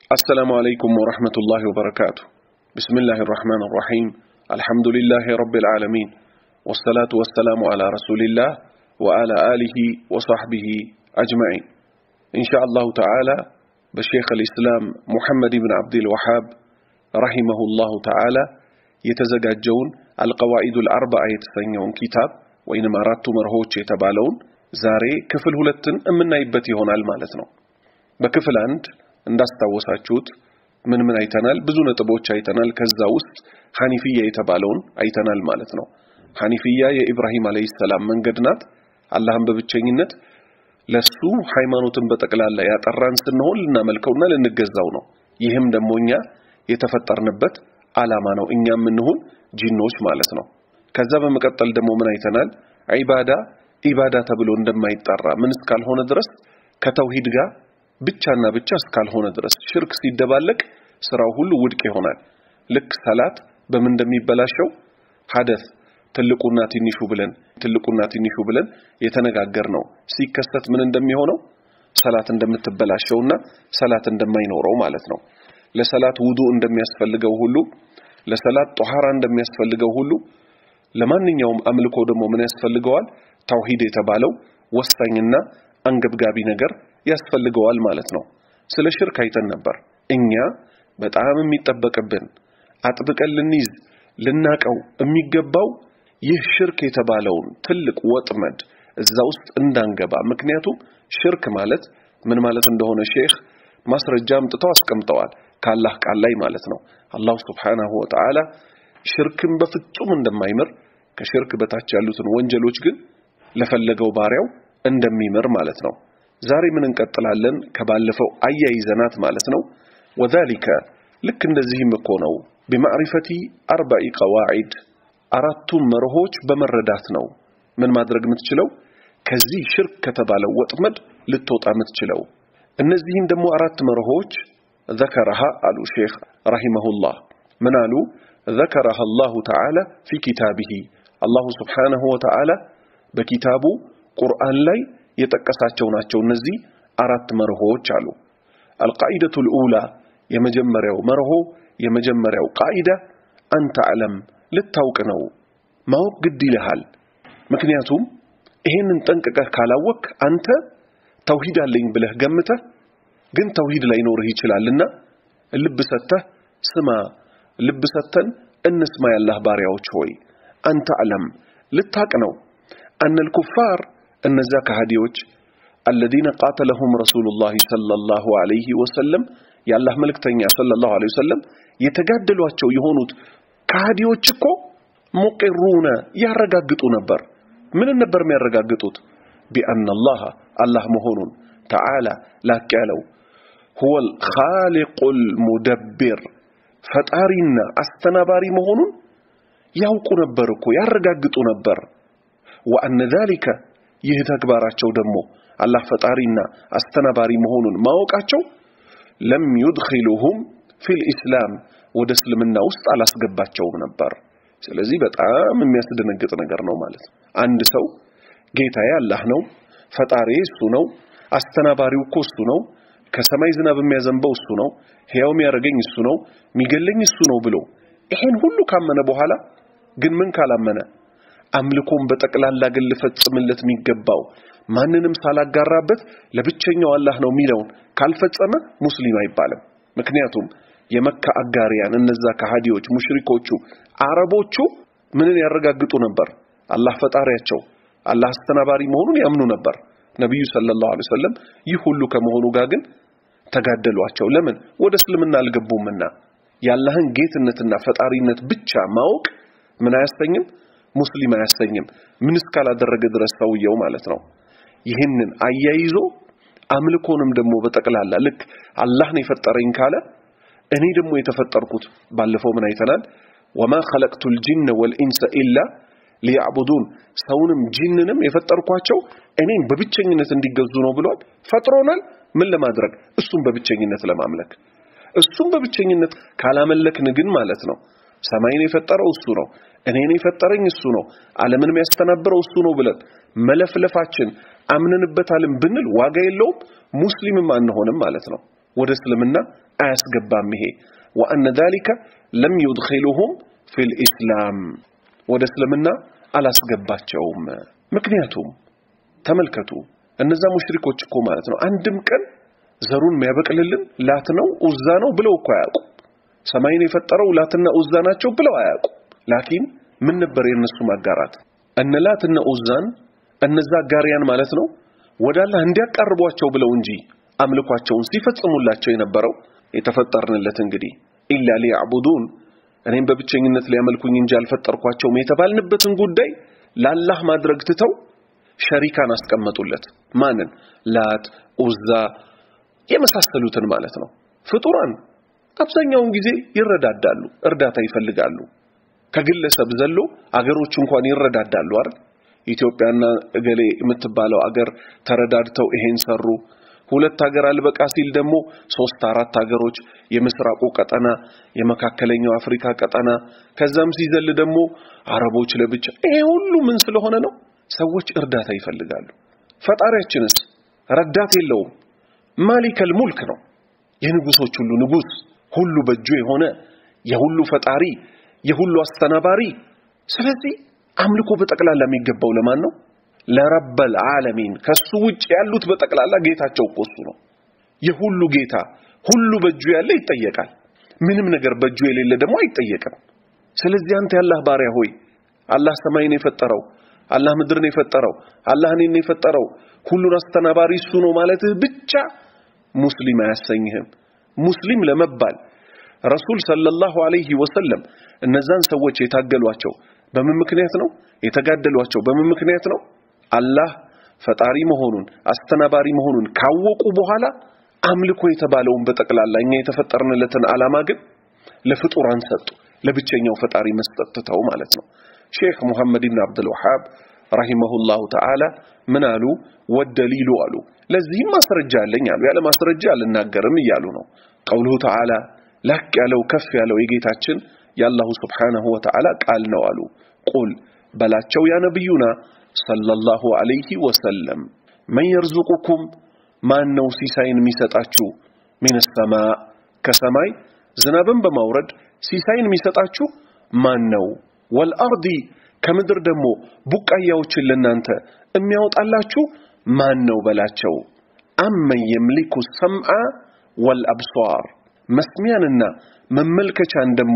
السلام عليكم ورحمة الله وبركاته بسم الله الرحمن الرحيم الحمد لله رب العالمين والصلاة والسلام على رسول الله وعلى آله وصحبه أجمعين إن شاء الله تعالى بشيخ الإسلام محمد بن عبد الوهاب رحمه الله تعالى የተዘጋጀውን አልቀዋኢዱል አርባዓ የተሰኘውን ኪታብ ወይንም አራቱ መርሆች የተባለውን ዛሬ ክፍል ሁለትን የምናይበት ይሆናል ማለት ነው። በክፍል አንድ እንዳስታወሳችሁት ምን ምን አይተናል? ብዙ ነጥቦች አይተናል። ከዛ ውስጥ ሐኒፍያ የተባለውን አይተናል ማለት ነው። ሐኒፍያ የኢብራሂም አለይሂ ሰላም መንገድ ናት። አላህን በብቸኝነት ለሱ ሃይማኖትን በጠቅላላ ያጠራን ስንሆን ልናመልከውና ልንገዛው ነው። ይህም ደግሞ እኛ የተፈጠርንበት ዓላማ ነው። እኛም እንሁን ጂኖች ማለት ነው። ከዛ በመቀጠል ደግሞ ምን አይተናል? ዒባዳ ኢባዳ ተብሎ እንደማይጠራ ምን እስካልሆነ ድረስ ከተውሂድ ጋር ብቻና ብቻ እስካልሆነ ድረስ ሽርክ ሲደባለቅ ስራው ሁሉ ውድቅ ይሆናል። ልክ ሰላት በምን እንደሚበላሸው ሐደስ ትልቁና ትንሹ ብለን ትልቁና ትንሹ ብለን የተነጋገር ነው ሲከሰት ምን እንደሚሆነው ሰላት እንደምትበላሸውና ሰላት እንደማይኖረው ማለት ነው። ለሰላት ውዱ እንደሚያስፈልገው ሁሉ ለሰላት ጧሃራ እንደሚያስፈልገው ሁሉ ለማንኛውም አምልኮ ደግሞ ምን ያስፈልገዋል? ተውሂድ የተባለው ወሳኝና አንገብጋቢ ነገር ያስፈልገዋል ማለት ነው። ስለ ሽርክ አይተን ነበር። እኛ በጣም የሚጠበቅብን አጥብቀን ልንይዝ ልናቀው የሚገባው ይህ ሽርክ የተባለውን ትልቅ ወጥመድ እዛ ውስጥ እንዳንገባ። ምክንያቱም ሽርክ ማለት ምን ማለት እንደሆነ ሼክ ማስረጃ አምጥተው አስቀምጠዋል። ከአላህ ቃል ላይ ማለት ነው። አላሁ ስብሓናሁ ወተዓላ ሽርክን በፍጹም እንደማይምር ከሽርክ በታች ያሉትን ወንጀሎች ግን ለፈለገው ባሪያው እንደሚምር ማለት ነው። ዛሬ ምን እንቀጥላለን? ከባለፈው አያይዘናት ማለት ነው። ወዛሊከ ልክ እንደዚህም እኮ ነው ቢማዕሪፈቲ አርባኢ ቀዋዒድ አራቱም መርሆች በመረዳት ነው ምን ማድረግ የምትችለው ከዚህ ሽርክ ከተባለው ወጥመድ ልትወጣ የምትችለው። እነዚህም ደግሞ አራት መርሆች ذكرها አሉ ሼክ ረሂመሁላህ ምን አሉ ذكرها الله تعالى في كتابه አላሁ ስብሓነሁ ወተዓላ በኪታቡ ቁርአን ላይ የጠቀሳቸው ናቸው እነዚህ አራት መርሆች አሉ አልቃኢደቱል ኡላ የመጀመሪያው መርሆ የመጀመሪያው ቃኢዳ አንተ አለም ልታውቅ ነው ማወቅ ግድ ይልሃል ምክንያቱም ይሄንን ጠንቅቀህ ካላወቅ አንተ ተውሂድ አለኝ ብለህ ገምተህ ግን ተውሂድ ላይኖርህ ይችላልና ልብ ሰተህ ስማ ልብ ሰተን እንስማ ያላህ ባሪያዎች ሆይ አንተ አለም ልታቅ ነው አነል ኩፋር እነዛ ከሃዲዎች አለዚነ ቃተለሁም ረሱሉላህ ሰለላሁ ዐለይሂ ወሰለም የአላህ መልእክተኛ ሰለላሁ ዐለይሂ ወሰለም የተጋደሏቸው የሆኑት ከሃዲዎች እኮ ሙቂሩነ ያረጋግጡ ነበር ምን ነበር የሚያረጋግጡት ቢአነላህ አላህ መሆኑን ተዓላ ላቅ ያለው ሁወል ኻሊቁል ሙደቢር ፈጣሪና አስተናባሪ መሆኑን ያውቁ ነበር እኮ ያረጋግጡ ነበር ወአነ ዛሊከ ይህ ተግባራቸው ደግሞ አላህ ፈጣሪና አስተናባሪ መሆኑን ማወቃቸው ለም ዩድኺሉሁም ፊል ኢስላም ወደ እስልምና ውስጥ አላስገባቸውም ነበር ስለዚህ በጣም የሚያስደነግጥ ነገር ነው ማለት ነው አንድ ሰው ጌታዬ አላህ ነው ፈጣሪ እሱ ነው አስተናባሪው እኮ እሱ ነው ከሰማይ ዝናብ የሚያዘንበው እሱ ነው ሕያው የሚያደርገኝ እሱ ነው የሚገለኝ እሱ ነው ብሎ ይሄን ሁሉ ካመነ በኋላ ግን ምን ካላመነ አምልኮን በጠቅላላ ግን ልፈጽምለት የሚገባው ማንንም ሳላጋራበት ለብቸኛው አላህ ነው የሚለውን ካልፈጸመ ሙስሊም አይባልም ምክንያቱም የመካ አጋሪያን እነዛ ከሃዲዎች ሙሽሪኮቹ አረቦቹ ምንን ያረጋግጡ ነበር አላህ ፈጣሪያቸው አላህ አስተናባሪ መሆኑን ያምኑ ነበር ነቢዩ ሰለላሁ ዐለይሂ ወሰለም ይህ ሁሉ ከመሆኑ ጋር ግን ተጋደሏቸው ለምን ወደ እስልምና አልገቡምና የአላህን ጌትነትና ፈጣሪነት ብቻ ማወቅ ምን አያሰኝም ሙስሊም አያሰኝም ምን እስካላደረገ ድረስ ሰውየው ማለት ነው ይህንን አያይዞ አምልኮንም ደግሞ በጠቅላላ ልክ አላህ ነው የፈጠረኝ ካለ እኔ ደግሞ የተፈጠርኩት ባለፈው ምን አይተናል ወማ ኸለቅቱል ጂነ ወልኢንሰ ኢላ ሊያዕቡዱን ሰውንም ጂንንም የፈጠርኳቸው እኔን በብቸኝነት እንዲገዙ ነው ብሏል ፈጥሮናል ምን ለማድረግ እሱም በብቸኝነት ለማምለክ እሱም በብቸኝነት ካላመለክን ግን ማለት ነው ሰማይን የፈጠረው እሱ ነው እኔን የፈጠረኝ እሱ ነው ዓለምን የሚያስተናብረው እሱ ነው ብለን መለፍለፋችን አምነንበታልን ብንል ዋጋ የለውም ሙስሊምም አንሆንም ማለት ነው ወደ እስልምና አያስገባም ይሄ ወአነ ذلك ለም يدخلهم في الاسلام ወደ እስልምና አላስገባቸውም ምክንያቱም ተመልከቱ እነዛ ሙሽሪኮች እኮ ማለት ነው አንድም ቀን ዘሩን የሚያበቅልልን ላት ነው ኡዛ ነው ብለው እኮ አያውቁ ሰማይን የፈጠረው ላትና ኡዛ ናቸው ብለው አያውቁ ላኪን ምን ነበር የነሱ ማጋራት እነ ላትና ኡዛን እነዛ ጋሪያን ማለት ነው ወደ አላህ እንዲያቃርቧቸው ብለው እንጂ አምልኳቸውን ሲፈጽሙላቸው የነበረው የተፈጠርንለት እንግዲህ ኢላ ሊያዕቡዱን እኔም በብቸኝነት ሊያመልኩኝ እንጂ አልፈጠርኳቸውም የተባልንበትን ጉዳይ ለአላህ ማድረግ ትተው ሸሪካን አስቀመጡለት ማንን ላት ኡዛ የመሳሰሉትን ማለት ነው ፍጡራን አብዛኛውን ጊዜ ይረዳዳሉ እርዳታ ይፈልጋሉ ከግለሰብ ዘሎ አገሮች እንኳን ይረዳዳሉ አይደል ኢትዮጵያና እገሌ የምትባለው አገር ተረዳድተው ይሄን ሰሩ ሁለት ሀገር አልበቃ ሲል ደግሞ ሶስት አራት ሀገሮች የምስራቁ ቀጠና የመካከለኛው አፍሪካ ቀጠና ከዛም ሲዘል ደግሞ አረቦች ለብቻ ይሄ ሁሉ ምን ስለሆነ ነው ሰዎች እርዳታ ይፈልጋሉ ፈጣሪያችንስ ረዳት የለውም ማሊከል ሙልክ ነው የንጉሶች ሁሉ ንጉስ ሁሉ በእጁ የሆነ የሁሉ ፈጣሪ የሁሉ አስተናባሪ ስለዚህ አምልኮ በጠቅላላ የሚገባው ለማን ነው ለረበል ዓለሚን ከሱ ውጭ ያሉት በጠቅላላ ጌታቸው እኮ እሱ ነው የሁሉ ጌታ ሁሉ በእጁ ያለ ይጠየቃል ምንም ነገር በእጁ የሌለ ደግሞ አይጠየቅም ስለዚህ አንተ ያላህ ባሪያ ሆይ አላህ ሰማይን የፈጠረው አላህ ምድርን የፈጠረው አላህ እኔን የፈጠረው ሁሉን አስተናባሪ እሱ ነው ማለትህ ብቻ ሙስሊም አያሰኝህም ሙስሊም ለመባል ረሱል ሰለላሁ ዐለይሂ ወሰለም እነዛን ሰዎች የታገሏቸው በምን ምክንያት ነው የተጋደሏቸው በምን ምክንያት ነው አላህ ፈጣሪ መሆኑን አስተናባሪ መሆኑን ካወቁ በኋላ አምልኮ የተባለውን በጠቅላላ እኛ የተፈጠርንለትን ዓላማ ግን ለፍጡራን ሰጡ ለብቸኛው ፈጣሪ መስጠት ትተው ማለት ነው ሼክ ሙሐመድ ኢብን አብዱል ወሃብ ረሂመሁላሁ ተዓላ ምን አሉ ወደሊሉ አሉ ለዚህም ማስረጃ አለኝ አሉ ያለ ማስረጃ አልናገርም እያሉ ነው ቀውሉሁ ተዓላ ላቅ ያለው ከፍ ያለው የጌታችን የአላሁ ስብሓነሁ ወተዓላ ቃል ነው አሉ ቁል በላቸው ያ ነብዩና ሰለላሁ ዐለይሂ ወሰለም መን የርዙቁኩም ማን ነው ሲሳይን የሚሰጣችሁ ሚን ሰማ ከሰማይ ዝናብን በማውረድ ሲሳይን የሚሰጣችሁ ማን ነው ወልአርዲ ከምድር ደግሞ ቡቃያዎችን ለናንተ የሚያወጣላችሁ ማን ነው በላቸው አመን የምሊኩ ሰምዓ ወልአብሷር መስሚያንና መመልከቻን ደግሞ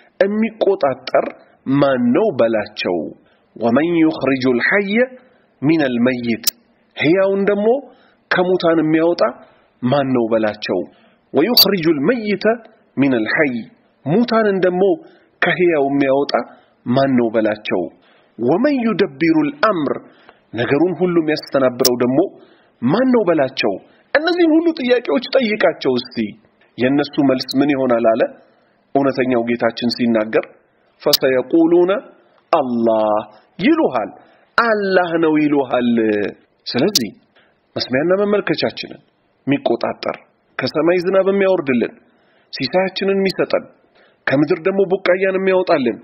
የሚቆጣጠር ማን ነው በላቸው ወመን ዩኽሪጁ ልሐየ ሚን አልመይት ሕያውን ደግሞ ከሙታን የሚያወጣ ማን ነው በላቸው ወዩኽሪጁ ልመይተ ሚን አልሐይ ሙታንን ደግሞ ከሕያው የሚያወጣ ማን ነው በላቸው ወመን ዩደቢሩ ልአምር ነገሩን ሁሉ የሚያስተናብረው ደግሞ ማን ነው በላቸው እነዚህን ሁሉ ጥያቄዎች ጠይቃቸው እስቲ የነሱ መልስ ምን ይሆናል አለ እውነተኛው ጌታችን ሲናገር ፈሰየቁሉነ አላህ ይሉሃል አላህ ነው ይሉሃል ስለዚህ መስሚያና መመልከቻችንን የሚቆጣጠር ከሰማይ ዝናብ የሚያወርድልን ሲሳያችንን የሚሰጠን ከምድር ደግሞ ቡቃያን የሚያወጣልን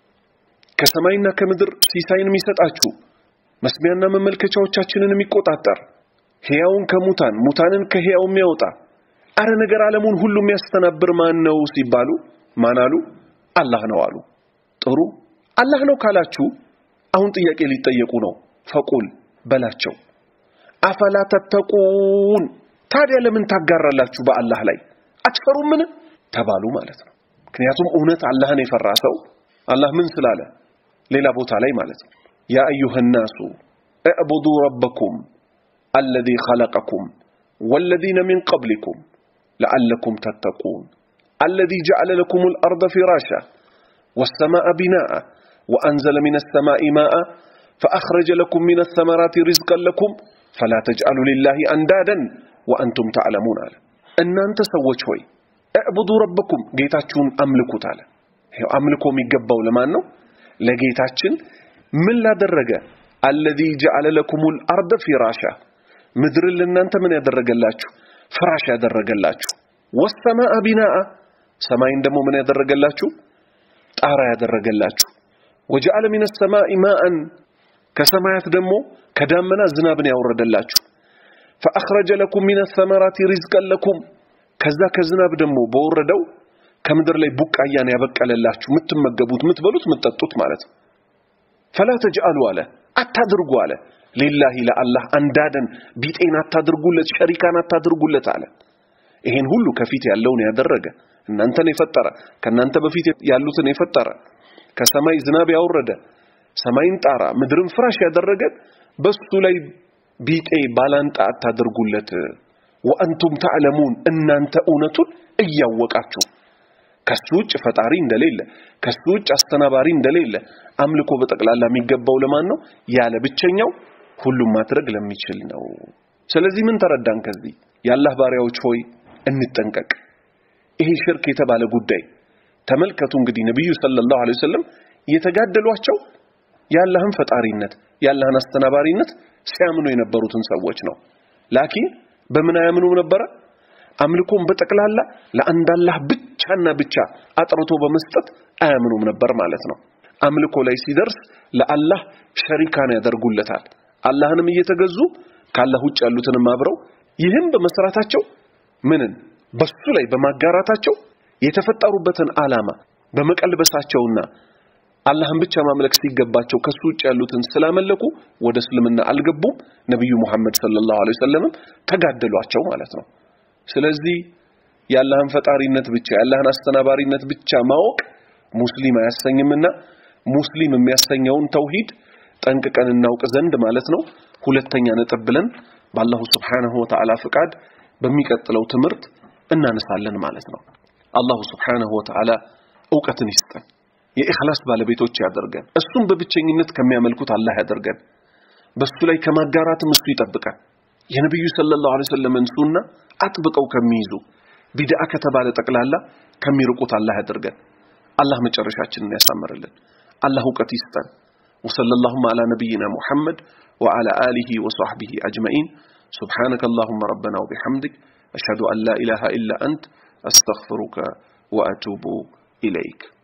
ከሰማይና ከምድር ሲሳይን የሚሰጣችሁ መስሚያና መመልከቻዎቻችንን የሚቆጣጠር ሕያውን ከሙታን ሙታንን ከሕያው የሚያወጣ አረ ነገር ዓለሙን ሁሉ የሚያስተናብር ማን ነው ሲባሉ ማን አሉ አላህ ነው አሉ ጥሩ አላህ ነው ካላችሁ አሁን ጥያቄ ሊጠየቁ ነው ፈቁል በላቸው አፈላ ተተቁን ታዲያ ለምን ታጋራላችሁ በአላህ ላይ አትፈሩምን ተባሉ ማለት ነው ምክንያቱም እውነት አላህን የፈራ ሰው አላህ ምን ስላለ ሌላ ቦታ ላይ ማለት ነው ያ አዩሃ ናሱ እዕቡዱ ረበኩም አለዚ ኸለቀኩም ወለዚነ ሚን ቀብሊኩም ለዓለኩም ተተቁን አለዚ ጀዐለ ለኩም ልአርض ፊራሻ والسماء بناء وأنزل من السماء ماء فأخرج لكم من الثمرات رزقا لكم فلا تجعلوا لله أندادا وأنتم تعلمون على أن أنت سوّج هوي اعبدوا ربكم جيتاتشون أملكوا تعالى أملكوا ميقبوا لما أنه لجيتاتشن من لا درجة الذي جعل لكم الأرض فراشا مدر لنا أنت من يدرج اللاتشو ፍራሽ ያደረገላችሁ ወሰማአ ቢናአ ሰማይን ደግሞ ምን ያደረገላችሁ ጣራ ያደረገላችሁ ወጀዐለ ሚነ ሰማኢ ማአን ከሰማያት ደግሞ ከዳመና ዝናብን ያወረደላችሁ ፈአኽረጀ ለኩም ሚነ ሰመራቲ ሪዝቀን ለኩም ከዛ ከዝናብ ደግሞ በወረደው ከምድር ላይ ቡቃያን ያበቀለላችሁ የምትመገቡት፣ የምትበሉት፣ የምትጠጡት ማለት ነው። ፈላ ተጅአሉ አለ አታድርጉ አለ ሊላሂ ለአላህ አንዳደን ቢጤን አታድርጉለት፣ ሸሪካን አታድርጉለት አለ። ይሄን ሁሉ ከፊት ያለውን ያደረገ እናንተን የፈጠረ ከእናንተ በፊት ያሉትን የፈጠረ ከሰማይ ዝናብ ያወረደ ሰማይን ጣራ ምድርን ፍራሽ ያደረገ በሱ ላይ ቢጤ ባላንጣ አታድርጉለት። ወአንቱም ተዕለሙን እናንተ እውነቱን እያወቃችሁ ከሱ ውጭ ፈጣሪ እንደሌለ ከሱ ውጭ አስተናባሪ እንደሌለ አምልኮ በጠቅላላ የሚገባው ለማን ነው? ያለ ብቸኛው ሁሉም ማድረግ ለሚችል ነው። ስለዚህ ምን ተረዳን ከዚህ? የአላህ ባሪያዎች ሆይ እንጠንቀቅ። ይሄ ሽርክ የተባለ ጉዳይ ተመልከቱ። እንግዲህ ነብዩ ሰለላሁ ዐለይሂ ወሰለም የተጋደሏቸው የአላህን ፈጣሪነት የአላህን አስተናባሪነት ሲያምኑ የነበሩትን ሰዎች ነው። ላኪን በምን አያምኑም ነበረ? አምልኮን በጠቅላላ ለአንድ አላህ ብቻና ብቻ አጥርቶ በመስጠት አያምኑም ነበር ማለት ነው። አምልኮ ላይ ሲደርስ ለአላህ ሸሪካን ያደርጉለታል። አላህንም እየተገዙ ከአላህ ውጭ ያሉትንም አብረው ይህም በመስራታቸው ምንን በሱ ላይ በማጋራታቸው የተፈጠሩበትን ዓላማ በመቀልበሳቸውና አላህን ብቻ ማምለክ ሲገባቸው ከሱ ውጭ ያሉትን ስላመለኩ ወደ እስልምና አልገቡም። ነብዩ መሐመድ ሰለላሁ ዐለይሂ ወሰለምም ተጋደሏቸው ማለት ነው። ስለዚህ የአላህን ፈጣሪነት ብቻ የአላህን አስተናባሪነት ብቻ ማወቅ ሙስሊም አያሰኝምና ሙስሊም የሚያሰኘውን ተውሂድ ጠንቅቀን እናውቅ ዘንድ ማለት ነው። ሁለተኛ ነጥብ ብለን በአላሁ ስብሓነሁ ወተዓላ ፍቃድ በሚቀጥለው ትምህርት እናነሳለን ማለት ነው። አላሁ ስብሓነሁ ወተዓላ እውቀትን ይስጠን፣ የኢኽላስ ባለቤቶች ያደርገን፣ እሱን በብቸኝነት ከሚያመልኩት አላህ ያደርገን፣ በሱ ላይ ከማጋራትም እሱ ይጠብቀን። የነቢዩ ሰለላሁ ዐለይሂ ወሰለምን ሱና አጥብቀው ከሚይዙ ቢድዓ ከተባለ ጠቅላላ ከሚርቁት አላህ ያደርገን። አላህ መጨረሻችንን ያሳምርልን። አላህ እውቀት ይስጠን። وصلى اللهم على نبينا محمد وعلى آله وصحبه أجمعين سبحانك اللهم ربنا وبحمدك أشهد أن لا إله إلا أنت أستغفرك وأتوب إليك